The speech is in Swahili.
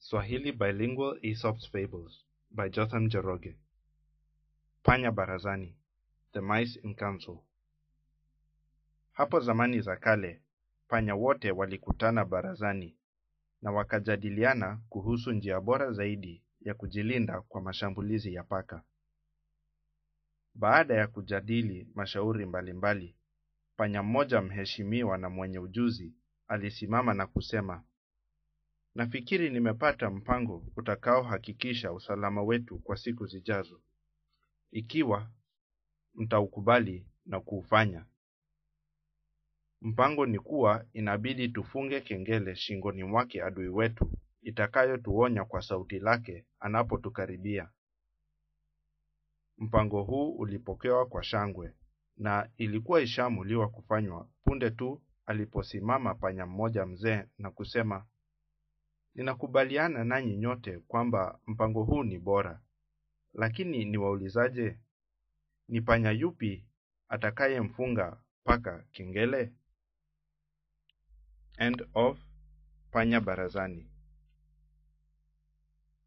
Swahili Bilingual Aesop's Fables by Jotham Jeroge. Panya Barazani, The Mice in Council. Hapo zamani za kale, panya wote walikutana barazani na wakajadiliana kuhusu njia bora zaidi ya kujilinda kwa mashambulizi ya paka. Baada ya kujadili mashauri mbalimbali, panya mmoja mheshimiwa na mwenye ujuzi alisimama na kusema, Nafikiri nimepata mpango utakaohakikisha usalama wetu kwa siku zijazo. Ikiwa mtaukubali na kuufanya. Mpango ni kuwa inabidi tufunge kengele shingoni mwake adui wetu itakayotuonya kwa sauti lake anapotukaribia. Mpango huu ulipokewa kwa shangwe na ilikuwa ishaamuliwa kufanywa punde tu aliposimama panya mmoja mzee na kusema, Ninakubaliana nanyi nyote kwamba mpango huu ni bora, lakini niwaulizaje, ni panya yupi atakayemfunga paka kengele? End of Panya Barazani.